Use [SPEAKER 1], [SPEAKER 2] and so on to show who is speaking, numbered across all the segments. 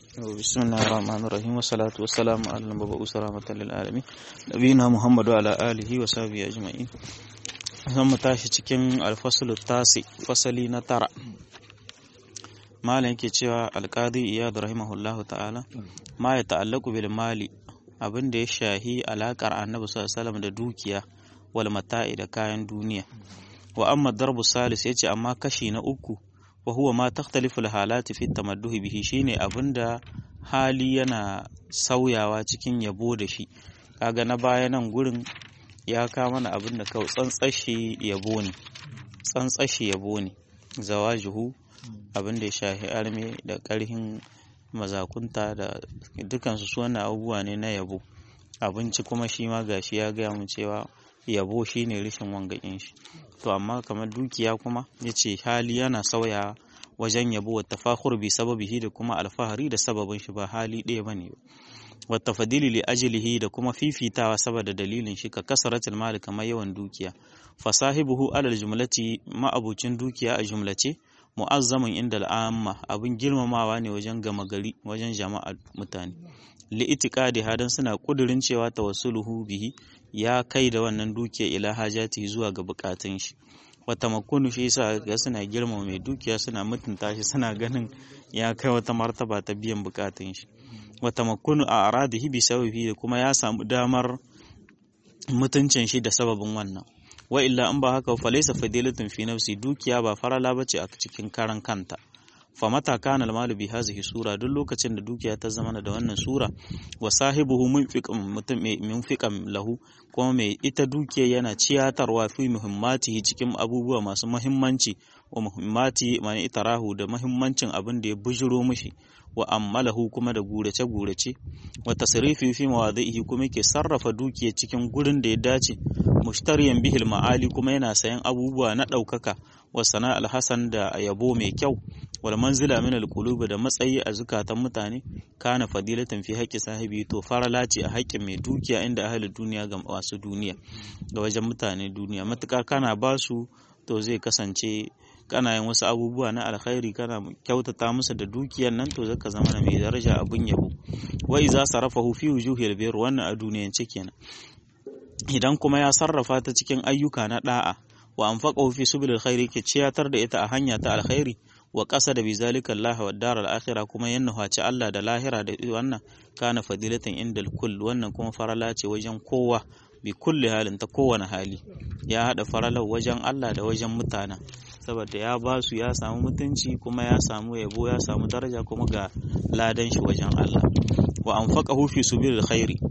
[SPEAKER 1] بسم الله الرحمن الرحيم والصلاة والسلام على المبعوث رحمة للعالمين نبينا محمد وعلى آله وصحبه أجمعين zan mu tashi cikin alfasul tasi fasali na tara malam yake cewa alqadi iyad rahimahullahu ta'ala ma ya ta'allaku bil mali abin da ya shahi alakar annabi sallallahu alaihi wasallam da dukiya wal mata'i da kayan duniya wa amma darbu salis yace amma kashi na uku wa huwa ma takhtalifu halati fi tamadduhi bihi shine abinda hali yana sauyawa cikin yabo da shi kaga na baya nan gurin ya ka mana abin da kawai tsantsashi yabo ne tsantsashi yabo ne zawajuhu abin da ya shahi arme da karhin mazakunta da dukansu su wannan abubuwa ne na yabo abinci kuma shi ma gashi ya gaya mu cewa yabo shine rishin wangakin shi to amma kamar dukiya kuma yace hali yana sauya wajen yabo wa tafakhur bi sababihi da kuma alfahari da sababin shi ba hali ɗaya bane ba wa tafadili li ajlihi da kuma fifitawa saboda dalilin shi ka kasaratul mal kamar yawan dukiya fasahibuhu alal jumlati ma'abucin dukiya a jumlace mu'azzamin inda al'amma abin girmamawa ne wajen gama gari wajen jama'a mutane li itiqadi hadan suna kudurin cewa tawassuluhu bihi ya kai da wannan dukiya ila hajati zuwa ga bukatun shi wata makonu shi yasa ga suna girmama mai dukiya suna mutunta shi suna ganin ya kai wata martaba ta biyan bukatun shi wata makonu a aradihi bi sababi da kuma ya samu damar mutuncin shi da sababin wannan wa illa in ba haka fa laysa fadilatun fi nafsi dukiya ba farala bace a cikin karan kanta fa mata kana al bi hazihi sura duk lokacin da dukiya ta zama da wannan sura wa sahibuhu munfiqan mutum munfiqan lahu kuma mai ita dukiya yana ciyatarwa fi muhimmatihi cikin abubuwa masu muhimmanci wa muhimmati mani itarahu da muhimmancin abin da ya bujiro mishi wa ammalahu kuma da gurace gurace wa tasrifi fi mawadhihi kuma yake sarrafa dukiya cikin gurin da ya dace mushtariyan bihil ma'ali kuma yana sayan abubuwa na ɗaukaka wa sana'al hasan da yabo mai kyau wal manzila min al da matsayi a zukatan mutane kana fadilatan fi haqqi sahibi to farala ce a haƙƙin mai dukiya inda ahli duniya ga masu duniya ga wajen mutane duniya matuƙa kana basu to zai kasance kana yin wasu abubuwa na alkhairi kana kyautata musu da dukiyar nan to zaka zama mai daraja abun yabo wa iza sarafahu fi wujuhil bir wannan a duniyance kenan idan kuma ya sarrafa ta cikin ayyuka na da'a wa anfaqahu fi subil khairi ke ciyatar da ita a hanya ta alkhairi wa qasa da bizalika Allah wa daral akhirah kuma yanna haci Allah da lahira da wannan kana fadilatan indal kull wannan kuma farala ce wajen kowa bi kulli halin ta kowane hali ya hada faralar wajen Allah da wajen mutana saboda ya ba su ya samu mutunci kuma ya samu yabo ya samu daraja kuma ga ladan shi wajen Allah wa anfaqahu fi subil khairi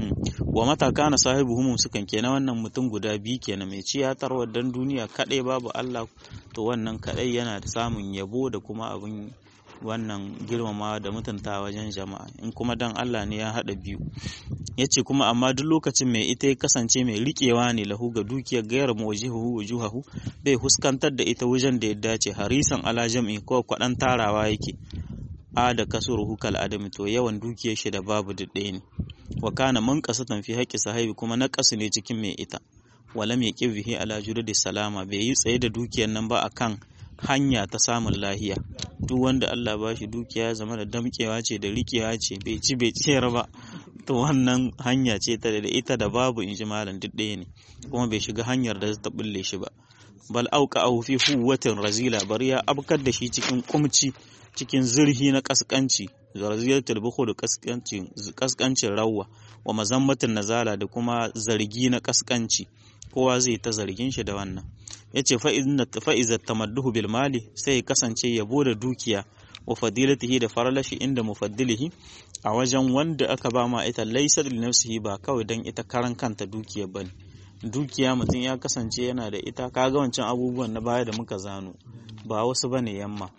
[SPEAKER 1] wa mata kana sahibuhu mumsukan kenan wannan mutum guda biyu kenan mai ciyatarwa dan duniya kadai babu Allah to wannan kadai yana da samun yabo da kuma abin wannan girmama da mutunta wajen jama'a in kuma dan Allah ne ya hada biyu yace kuma amma duk lokacin mai ita ya kasance mai riƙewa ne lahu ga dukiyar gayar muwajihu wujuhahu bai huskantar da ita wajen da ya dace harisan ala jam'i ko kwadan tarawa yake a da kasuruhu kal adam to yawan dukiyar shi da babu ɗaya ne wa kana man qasatan fi haqqi sahibi kuma na kasu ne cikin mai ita wala mai kibihi ala da salama bai yi tsaye da dukiyar nan ba akan hanya ta samun lahiya duk wanda Allah ba shi dukiya ya zama da damkewa ce da rikewa ce bai ci bai ciyar ba to wannan hanya ce ta da ita da babu in ji malam duk ɗaya ne kuma bai shiga hanyar da ta bulle shi ba bal auka au fi huwatin razila bari ya abkar da shi cikin kumci cikin zurhi na kaskanci zarziyatul bukhul kaskancin kaskancin rawwa wa mazammatin nazala da kuma zargi na kaskanci kowa zai ta zargin shi da wannan yace fa inna fa iza tamadduhu bil mali sai kasance yabo da dukiya wa fadilatihi da faralashi inda mufaddilihi a wajen wanda aka ba ma ita laysa li nafsihi ba kawai dan ita karan kanta dukiya bane dukiya mutum ya kasance yana da ita kaga wancan abubuwan na baya da muka zano ba wasu bane yamma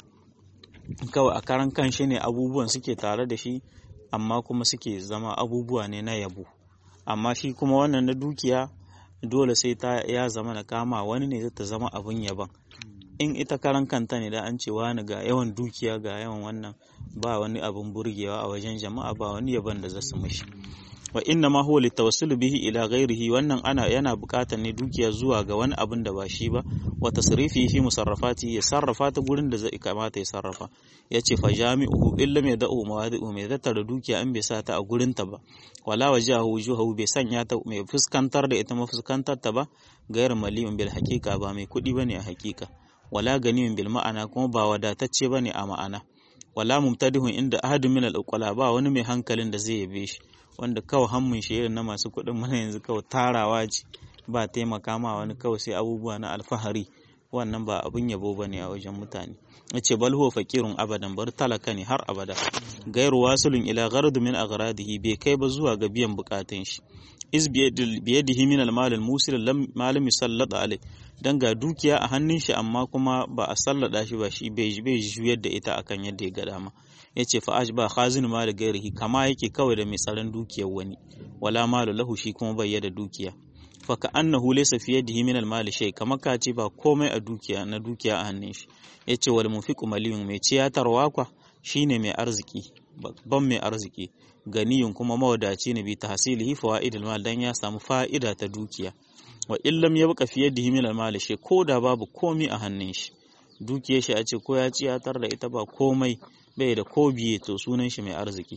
[SPEAKER 1] kawai a karan kan shi ne abubuwan suke tare da shi amma kuma suke zama abubuwa ne na yabo amma shi kuma wannan na dukiya dole sai ta ya zama na kama wani ne zai ta zama abin yaban in ita karan kanta ne da an ce wani ga yawan dukiya ga yawan wannan ba wani abin burgewa a wajen jama'a ba wani yaban da za su mishi wa inna ma huwa litawassul bihi ila ghairihi wannan ana yana buƙatar ne dukiya zuwa ga wani abin da ba shi ba wa tasrifi fi musarrafati ya sarrafa ta gurin da zai kamata ya sarrafa yace fa jami'uhu illa mai da'u mawadi'u mai tattara dukiya an bai sa ta a gurin ta ba wala wajahu wujuhu bai sanya ta mai fuskantar da ita mafuskantar ta ba gairu maliyun bil haqiqa ba mai kuɗi bane a haqiqa wala ganiyun bil ma'ana kuma ba wadatacce bane a ma'ana wala mumtadihun inda ahadun min al ba wani mai hankalin da zai yabe shi wanda kawai hammun shi irin na masu kuɗin mana yanzu kawai tarawa ce ba taimaka ma wani kawai sai abubuwa na alfahari wannan ba abin yabo bane a wajen mutane yace bal huwa faqirun abadan bar talaka ne har abada gairu wasulun ila gharad min aghradihi bai kai ba zuwa ga biyan bukatun shi iz biyadihi min al-mal al-musil lam malam yusallata alai dan ga dukiya a hannun shi amma kuma ba a sallada shi ba shi bai bai juyar da ita akan yadda ya ga dama yace fa ba khazin mal gairihi kama yake kawai da mai tsaron dukiyar wani wala malu lahu shi kuma bai da dukiya fa ka annahu laysa fi yadihi min al-mal shay kama ka ce ba komai a dukiya na dukiya a hannun shi yace wal mufiqu maliyun mai ciyatarwa kwa shine mai arziki babban mai arziki ganiyun kuma mawadaci ne bi tahsilihi fawaidul mal dan ya samu fa'ida ta dukiya wa illam yabqa fi yadihi min al-mal shay ko da babu komai a hannun shi dukiyar shi a ce ko ya ciyatar da ita ba komai bai da ko biye to sunan shi mai arziki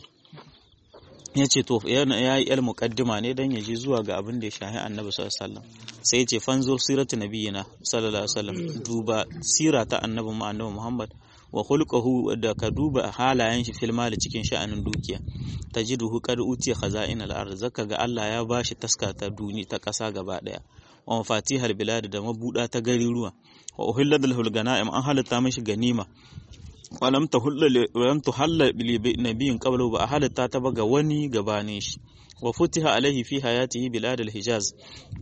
[SPEAKER 1] ya ce to ya yi el muqaddima ne dan ya ji zuwa ga abin da ya shahi annabi sallallahu alaihi wasallam sai ya ce fanzur siratu nabiyina sallallahu alaihi wasallam duba sira ta annabi mu annabi Muhammad wa khulquhu da ka duba halayen shi fil mali cikin sha'anin dukiya tajiduhu qad utiya khaza'in al-ard zaka ga Allah ya bashi taska ta duni ta kasa gaba daya wa mafatihal bilad da mabuda ta gari ruwa wa uhillat lahu ganaim an halatta mishi ganima walam tuhalla nabiyin qablu ba a halatta ta ba ga wani gabanin shi wa futiha alaihi fi hayatihi bilad al-hijaz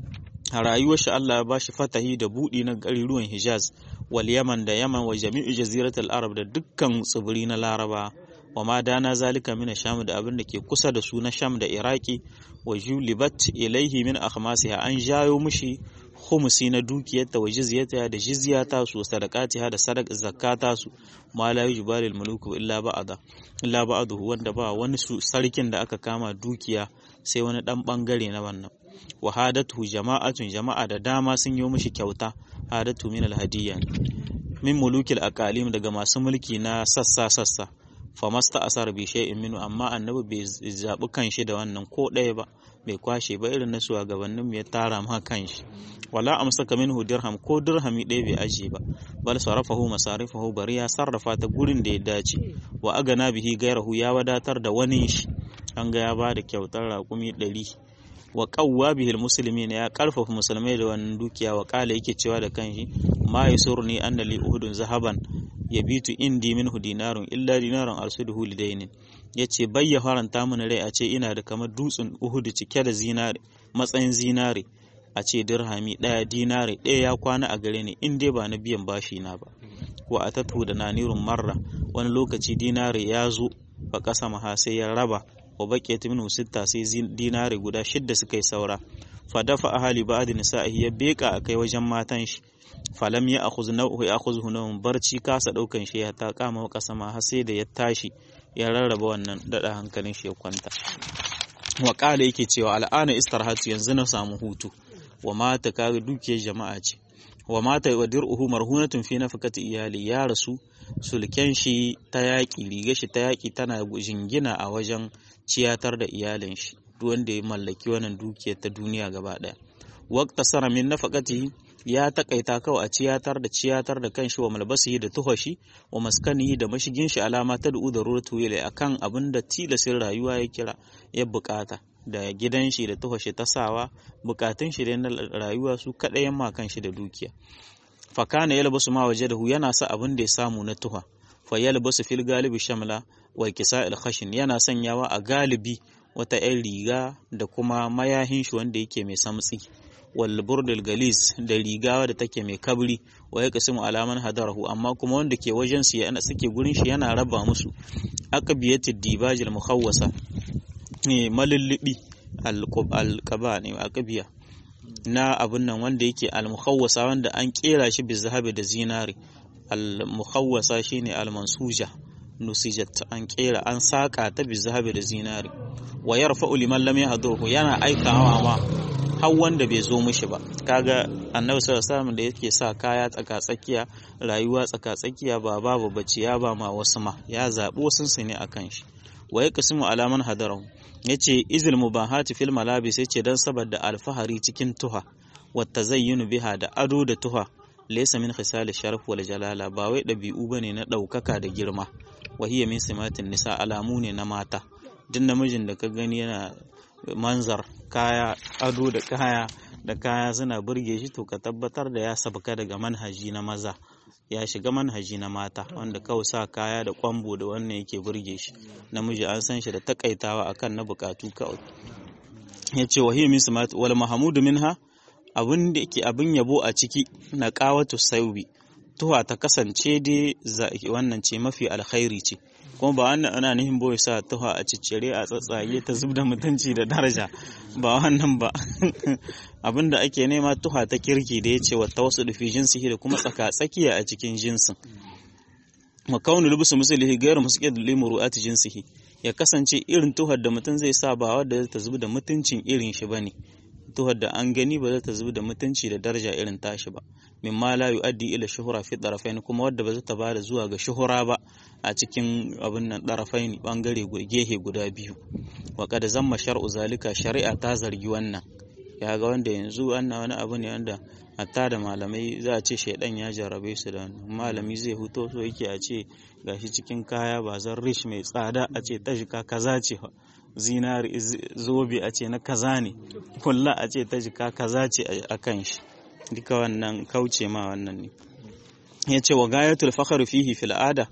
[SPEAKER 1] a rayuwar shi Allah ya bashi fatahi da budi na garuruwan Hijaz wal Yaman da Yaman wa jami'u jaziratul Arab da dukkan tsibiri na Laraba wa ma dana zalika min Sham da abin da ke kusa da su na Sham da Iraki wa julibat ilaihi min akhmasiha an jayo mushi khumsi na dukiyarta wa jizyata da jizyata su sadaqatiha da sadaq zakata su ma la yujbalil muluku illa ba'da illa ba'dahu wanda ba wani su sarkin da aka kama dukiya sai wani dan bangare na wannan wa hadatu jama'atun jama'a da dama sun yi mishi kyauta hadatu min alhadiyya min mulukil aqalim daga masu mulki na sassa sassa famasta asar bi shay'in minu amma annabi bai zabi kanshi da wannan ko ɗaya ba bai kwashe ba irin na shugabannin mu ya tara ma kanshi wala amsaka minhu dirham ko dirhami ɗaya bai aje ba bal sarafahu masarifahu bari ya sarrafa ta gurin da ya dace wa agana bihi gairahu ya wadatar da wani shi an ga ya ba da kyautar raƙumi ɗari wa qawwa bihil muslimin ya karfafa musulmai da wannan dukiya wa kala yake cewa da kanshi ma yasurni anna li uhudun zahaban yabitu indi minhu dinarun illa dinarun arsuduhu lidainin yace bayya faranta mun rai a ce ina da kamar dutsen uhudu cike da zinare matsayin zinare a ce dirhami daya dinare daya ya kwana a gare ni in dai ba na biyan bashi na ba wa atatu da nanirun marra wani lokaci dinare ya zo ba kasa maha sai ya raba wa baqiyat minhu sitta sai dinare guda shidda suka yi saura fa dafa ahali ba'd nisa'ihi ya beka akai wajen matan shi falam ya akhuz nau'u ya akhuzhu nawm barci kasa daukan shi ya ta kama kasa ma har sai da ya tashi ya rarraba wannan dada hankalin shi ya kwanta wa qala yake cewa al'ana istarhatu yanzu na samu hutu wa mata kaga dukiyar jama'a ce wa mata wa dir'uhu marhunatun fi nafaqati iyali ya rasu sulken shi ta yaki riga shi ta yaki tana jingina a wajen ciyatar da iyalin shi duk wanda ya mallaki wannan dukiyar ta duniya gaba daya waqta sara min nafaqatihi ya takaita kawai a ciyatar da ciyatar da kanshi wa malbasihi da tuhashi wa maskanihi da mashigin shi alama ta da'u da ruratu yale akan abin da tilasin rayuwa ya kira ya bukata da gidan shi da tuhashi ta sawa bukatun shi da na rayuwa su kadai yamma kan shi da dukiya fakana yalbasu ma waje da hu yana sa abin da ya samu na tuha fa yalbasu fil galibi shamla wa kisa'il khashin yana sanyawa a galibi wata 'yan riga da kuma mayahin shi wanda yake mai samtsi wal burdul galis da riga da take mai kabri wa ya kasimu alaman hadarahu amma kuma wanda ke wajen su yana suke gurin shi yana raba musu aqbiyatid dibajil mukhawwasa ne malullubi alqaba ne aqbiya na abun nan wanda yake al mukhawwasa wanda an kera shi bi zahabi da zinari al mukhawwasa shine al mansuja nusijat an kera an saka ta bi zahabi da zinari wa yarfa'u liman lam yahdurhu yana aikawa ma har wanda bai zo mishi ba kaga annabi sallallahu alaihi da yake sa kaya tsaka tsakiya rayuwa tsaka tsakiya ba babu bacci ya ba ma wasu ma ya zabi wasu su ne akan shi wa yaqsimu alaman hadarahu yace izil mubahati fil malabis yace dan saboda alfahari cikin tuha wa tazayyunu biha da ado da tuha laysa min khisal sharaf wal jalala ba wai dabi'u bane na daukaka da girma wa hiya min simatin nisa alamu ne na mata duk namijin da ka gani yana manzar kaya ado da kaya da kaya suna burge shi to ka tabbatar da ya sabka daga manhaji na maza ya shiga manhaji na mata wanda kawai sa kaya da kwambo da wannan yake burge shi namiji an san shi da takaitawa akan na bukatu kawai ya ce wa min simat wal mahamudu minha abin da ke abin yabo a ciki na qawatu saubi tuwa ta kasance dai wannan ce mafi alkhairi ce kuma ba wannan ana nihin boye sa tuha a ciccire a tsatsage ta zub da mutunci da daraja ba wannan ba abinda ake nema tuha ta kirki da ya ce wata wasu dufi jinsihi da kuma tsaka tsakiya a cikin jinsin wa kaunu lubusu musulihi gairu musuqid limuru'ati jinsihi ya kasance irin tuhar da mutum zai sa ba wadda ta zub da mutuncin irin shi bane tuhar da an gani ba za ta zub da mutunci da daraja irin tashi ba mimma la yu'addi ila shuhura fi darafain kuma wadda ba za ta bada zuwa ga shuhura ba a cikin abin nan darafain bangare gehe guda biyu wa qad zamma shar'u zalika shari'a ta zargi wannan ya ga wanda yanzu wannan wani abu ne wanda hatta da malamai za a ce shaidan ya jarrabe su da malami zai huto so yake a ce gashi cikin kaya ba zan rish mai tsada a ce ta jika kaza ce zinari zobe a ce na kaza ne kulla a ce ta jika kaza ce a kan shi duka wannan kauce ma wannan ne ya ce wa gayatul fakhar fihi fil ada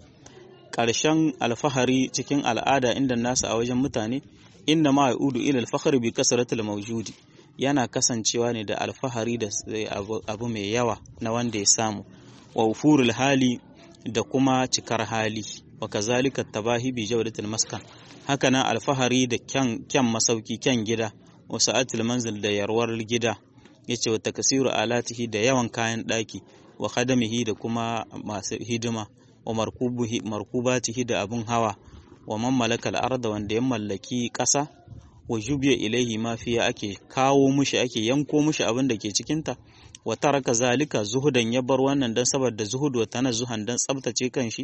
[SPEAKER 1] ƙarshen alfahari cikin al'ada inda nasu a wajen mutane inda ma yaudu ila alfahar bi kasratil mawjudi yana kasancewa ne da alfahari da abu mai yawa na wanda ya samu wa ufurul hali da kuma cikar hali wa kazalika tabahi bi jawdatil maskan hakanan alfahari da kyan kyan masauki kyan gida wa sa'atil manzil da yarwar gida yace wa takasiru alatihi da yawan kayan daki wa khadamihi da kuma masu hidima wa markubuhi markubatihi da abun hawa wa man malakal arda wanda ya mallaki ƙasa wa jubiya ilaihi ma fiya ake kawo mushi ake yanko mushi abin da ke cikinta wa taraka zalika zuhudan ya bar wannan dan saboda zuhud wa tanazzuhan dan tsabtace kanshi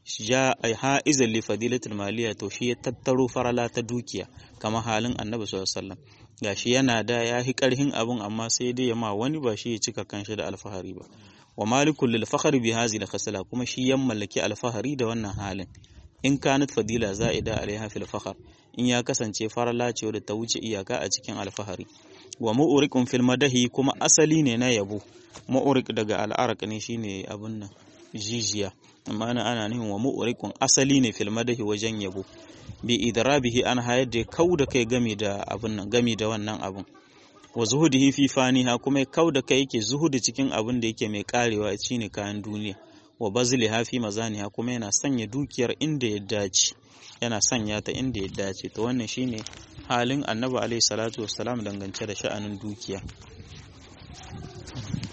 [SPEAKER 1] ja ha'izan li fadilatul maliya to shi ya tattaro farala ta dukiya kama halin annabi sallallahu alaihi wasallam gashi yana da ya hi karhin abun amma sai dai ya ma wani ba shi ya cika kanshi da alfahari ba wa malikul lil fakhri bi hadhihi al kuma shi ya mallaki alfahari da wannan halin in kanat fadila za'ida alaiha fil fakhr in ya kasance farala ce da ta wuce iyaka a cikin alfahari wa mu'riqun fil madahi kuma asali ne na yabo mu'riq daga al'araq ne shine abun nan jijiya amma ana ana nihin wa mu'riqun asali ne fil madahi wajen yabo bi idrabihi an hayar da kau da kai gami da abun nan gami da wannan abun wa zuhudihi fi faniha kuma kau da kai yake zuhudi cikin abun da yake mai karewa shine kayan duniya wa bazli hafi mazaniha kuma yana sanya dukiyar inda ya dace yana sanya ta inda ya dace to wannan shine halin annabi alaihi salatu wassalam dangance da sha'anin dukiya